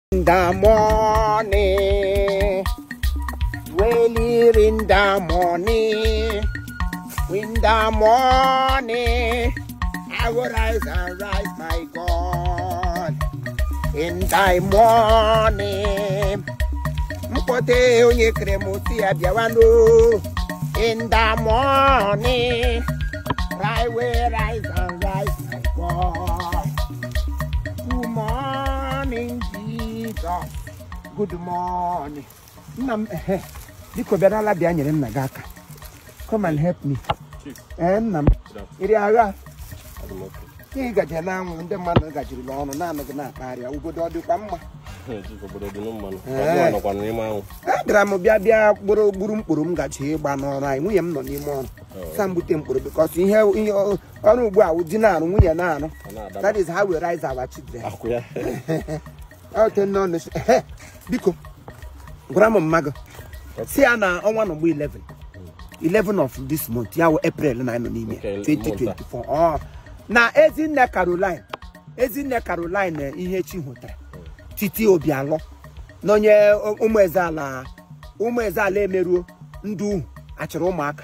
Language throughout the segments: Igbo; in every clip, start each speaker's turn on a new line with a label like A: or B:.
A: in the morning, well in the morning, in the morning, I will rise and rise, my God. In the morning, mkpote onye kere m si ya bịawanụ. In the morning, I will rise and rise, my God. Good morning, Jesus. Good morning. Nna m ehe biko bịarala bịa nyere nna gị aka. Come and help me. Ee nna m iri agha ihe gaje na anwụ ndị mmadụ gajirila ọnụ naanị gị na-akpagharịa obodo ọ dịkwa mma
B: obodo dị mmanụ
A: Ee.
B: nọkwa n'ime anwụ
A: abịara m bịa bịa gburu gburu mkpụrụ m gaji ịgba n'ọrụ anyị nwunye m nọ n'ime ọrụ sa m bute mkpụrụ bikọs ihe ihe ọrụ ugbu a di na-arụ nwunye na-arụ
B: ọ na-adaba
A: that is how we raise our children
B: akwụ ya
A: ote nọ n'isi ehe biko gwara m mma gị si ya na ọnwa nọgbu 11 11 of this month ya wụ april na anyị nọ n'ime
B: Okay,
A: 2024 ọ na ezinne caroline ezinne caroline ihe chi hụtara titi obialọ na onye ụmụ eze ala ụmụ eze ala emeruo ndị uhu achịrị ụmụaka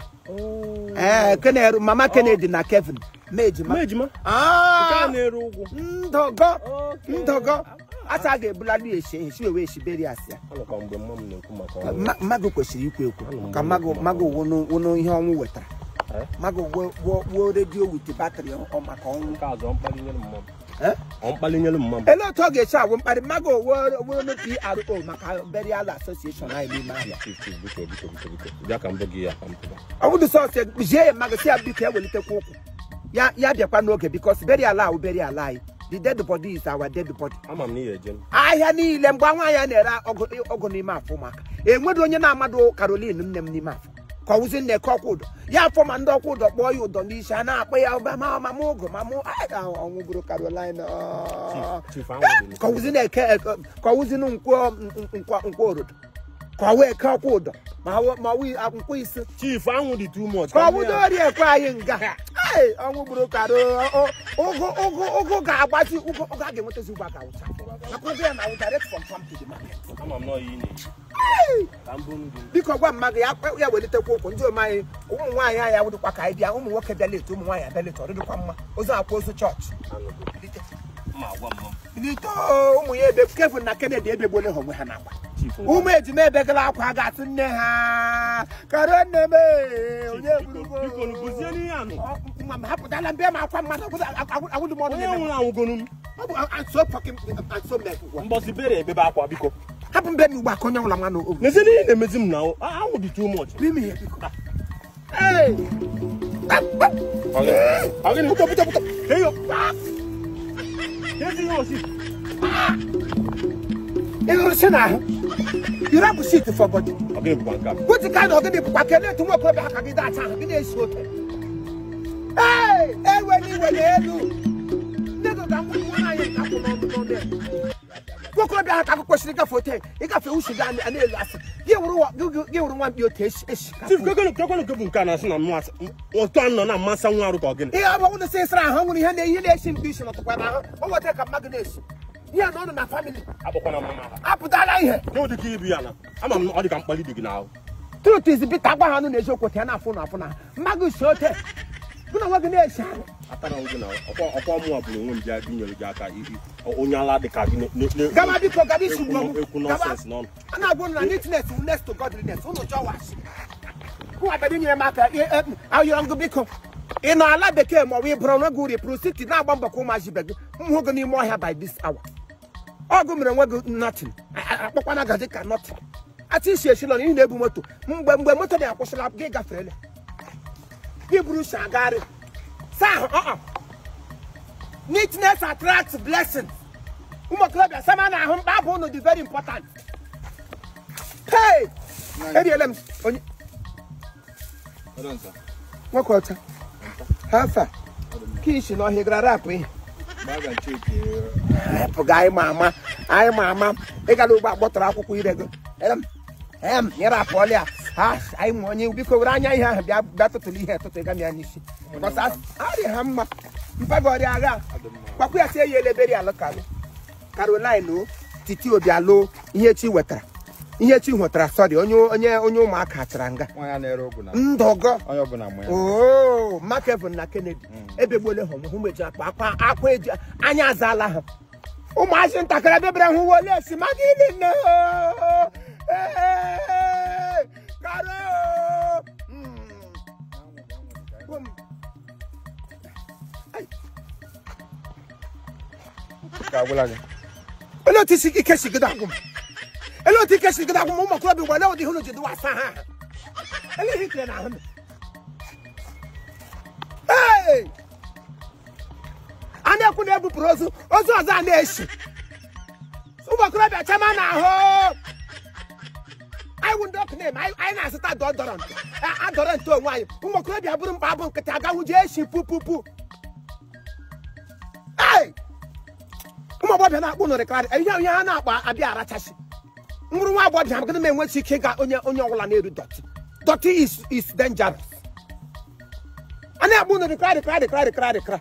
A: ee Kene- mama kennedy na kevin ma ejima
B: ma ejima nke
A: Ah!
B: a na-ere ụgwụ
A: ndọgọ ndọgọ asa a ga-ebulali esi esi wee esiberi asị ya
B: anọkwa mgbe mma m na-ekwu maka ọnwụ
A: Ma- mmadụ kwesịrị ikwu ekwu ka mmadụ mmadụ wụnụ wụnụ ihe ọnwụ wetara
B: Eh?
A: mmadụ wuo redio wit batrị ọ maka ọnwụ
B: nke azụ ọ mkpali nyere mma m
A: Eh?
B: ọ mkpali nyere mma m
A: ele otu ọ ga-esi agwụ mkparị mmadụ wuo pro maka burial association anyị n'ime ahịa
B: Chief, chief, biko biko biko biko bịa ka m bụ gị ya ka m pụta
A: ọ bụdụ sọsọ zie ya mmadụ si ya biko ewelitekwa ụkwụ ya ya bịakwa n'oge bikos burial ahụ burial anyị the dead body is our dead body
B: ama m na ihe eje m
A: ahịa niile mgbe nwaanyị a na-ere ọgụ ọgụ n'ime afọ ụmụaka enweghị onye na-amadụ karolin nne m n'ime afọ ka ọwụzi nne ka ọkwa ụdọ ya afọ ma ndị ọkwa ụdọ kpọọ ya ụdọ n'isi a na-akpọ ya ụba ma ma mụ ụgụ ma mụ ọnwụ bụrụ karolin
B: Chief, chief anwụ dị
A: ka ọwụzi na-eke ka ọwụzi nkwọ nkwa nkwa orodo ka ọwụ eke ọkwa ụdọ ma ọwụ- ma ọwụ nkwọ isi
B: chief anwụ dị too much
A: ka
B: ka
A: ọ
B: m
A: bụdo
B: ya-
A: ori ekwe anyị nga Ei, ọnwụ gburu karo ụgụ ụgụ ụgụ ga-agbazi ụgụ ụgụ a ga-enwetazi ụgwọ ga awụcha maka ụgụ ya na awụ direct from farm to the market
B: ama m na ọyị na-eji ka m bụrụ gị
A: biko gwa mmadụ ya ya welitekwa ụkwụ ndị ome anyị ụmụ nwaanyị anyị awụdịkwa ka anyị bịa ụmụ nwoke bịa leta ụmụ nwaanyị abịa leta ọ dịdịkwa mma ozu akwa ozu chọọchị
B: anụgo ma agwa mma m
A: lite ụmụ ya ebe kevin na kennedy ebegbole ha onwe ha n'akwa
B: chief
A: ụmụ ejima ebegala akwa a ga-asị nne ha karo nne m ee, onye
B: biko biko nu buzie n'ihe anụ
A: Ọ, mma m hapụtala mbịa m akwa mmadụ agwụdị m ọnụ
B: onye
A: na-eme
B: nwụrụ anwụgonu m
A: ọ bụ anso fucking anso mek
B: mbọsi bere ebebe akwa biko
A: hapụ mbe m ugbu a ka onye nwụla nwa n'obi
B: n'ezie n'ihe na-emezi m na ahụ anwụ dị too much
A: n'ime ihe biko Hey!
B: Ọgịnị?
A: Buto, buto, buto.
B: Heyo. Kezi ihe osi.
A: Ị hụrụ si n'ahụ yiri abụ shit for body
B: Ọgịnị bụkwa nke a.
A: wetin kind of gịnị bụkwa kelee etu nwa okorobịa ha ka gị dacha ahụ gị na-esi oke Hey! ewe n'iwe n'elu ndị gị ga nwa nwaanyị nke akwụ n'ọnụ n'ọnụ ya nwa okorobịa ha ka gị kwesịrị ịgafe ote ịgafe usu gị a na-elu asị gị wụrụ wa- gị- gị- gị wụrụ nwa mkpi otu esi esi
B: Chief kekenu kekenu ke bụ nke a na-asị na mmasị otu a nọ na mmasị nwa arụ ka ọgịnị.
A: ihe ọ bụrụ na sị sịrị ahụ ọ nwere ihe na ihe na-esi mkpi isi nọtụkwa n'ahụ o nwetara ka mmadụ na-esi ihe na ọ nọ na famili
B: Akpọkwana mama ha.
A: apụtala ihe
B: Nye ụdị ka ibu ya na. Ama m na ọ dị ka mkpali dị gị n'ahụ.
A: truth is bita agwa ha nụ na eziokwu ta ya na-afụ na afụ na mmadụ si ote mụ na nwa gị na-esi ahụ
B: Atara m gị na ọkwa ọkwa mụ bụrụ onwe m bịa gị nyere gị aka i- i- onye ala dị ka gị na- na- na-
A: gaba biko gaba isi
B: ekwu
A: ugbo m
B: ekwu
A: gaba
B: nọsens n'ọnụ.
A: a na-agwụ na neatness wu next to godliness ụnụ jọwashi nwa bịa nyere m aka ayọrọ ngụ biko ị nọ ala bekee ma ọ bụ ị bụrụ onwe gị uri pụrụ siti na-agba mbọ ka ụmụaji be gị m hụ gị n'ime ọhịa by this hour ọgụ mere onwe gị nothing akpọkwana gaji ka nothing ati isi esi nọ n'ihi na-ebu moto mgbe mgbe moto na-akwụsịla gị gaferele gị buru si agagharị saa ahụ uh-uh. neatness attracts blessings ụmụ okorobịa sama na ahụ mkpa abụ ụnụ dị very important hey eriele m onye nwoke ọcha hafa ka isi n'ọhịa gara rapụ ihe pụga anyị ma ama anyị ma ama ịgala ugbo akpọtara akwụkwọ ire gị em em nyere apụọla ya ha anyị ma onye biko were anya ihe ahụ bịa bịa tụtụrụ ihe tụtụ ịga ya n'isi bọsa arị ha mma mpaga ọrịa agha gbakwa ya si eyi elebere alụ kalụ caroline o titi obialụ ihe chi wetara ihe chi nwetara sọrị onye onye onye ụmụaka chara nga
C: nwa ya na-ere ogwu na
A: ndọgọ
C: onye ọbụla ma ya
A: oo makevin na kennedy ebegbole ha hụ meji akpa akwa akwa eji anya azaala ha ụmụazị ntakịrị bịabịara hụ wole si ma gịnị nne karo
C: ka agwụla gị
A: ele otu isi ike si gịda agwụ m ele otu ike si gịda agwụ m ụmụ okorobịa wele ụdị hụrụ jide wasa ha aha ele ihe ikere na ahụ m Hey! a na-ekwu na ebupụrụ ozu ozu ọzọ a na-esi ụmụ okorobịa chama na ahụ anyị wụ ndị ọkụ na-eme anyị anyị na-azụta dọdọrọ ntụ adọrọ ntụ onwe anyị ụmụ okorobịa bụrụ mkpa abụ nkịtị agawụ jee esi pupupu Hey! ụmụ agbọbịa na-akpụ nụrịkarị ihe ihe ha na-akpa abịa arachasị nwụrụ nwa agbọbịa magana m enwechi ike ịga onye onye ọbụla na-eru dọtị dọtị is is dangerous a na-akpụ nụrịkarị karị karị karị karị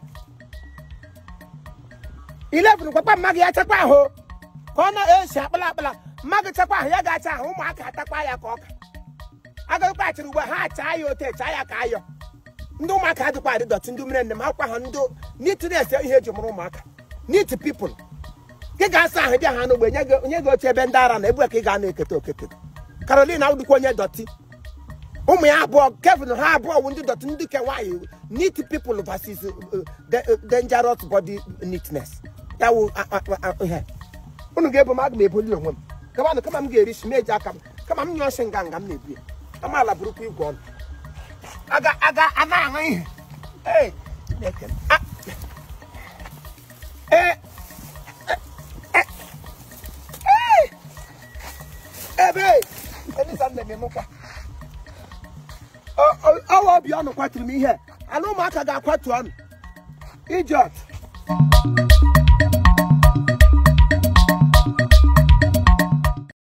A: ilevun gwakwa mma gị ya chekwa ahụ ka ọ na-esi akpala akpala mma gị chekwa ahụ ya ga-acha ahụ ụmụaka atakwa ya ka ọka agakwa achịrị ugbo ha achaa ya ote chaa ya ka ayọ ndị ụmụaka adịkwa adị dọtị ndị mere nne m akwa ha ndị neatness ihe eji mụrụ ụmụaka neat people gị ga-asa ahụ bịa ha n'ogbe nye gị onye gị oche ebe ndị ara na ebu ka ị ga na-eketa okeke Caroline awụdịkwa onye dọtị ụmụ ya abụọ Kevin ha abụọ wụ ndị dọtị ndị ke nwaanyị neat people versus uh, uh, da- uh, dangerous body neatness ya wụ a- a- a- ihe unu ga-ebu m aga m ebuli onwe m kamanụ kama m ga-eri shi meji aka m kama m nyụọ shi nga nga m na-ebu ya kama ala bụrụkwa igwe ọnụ aga aga ana aṅụ ihe Ee, Chineke m. Ah. Ee, ebe elisa nne m emekwa ọwa obi ọnụ kwaturu m ihe ala ụmụaka ga-akwatu ọnụ idiot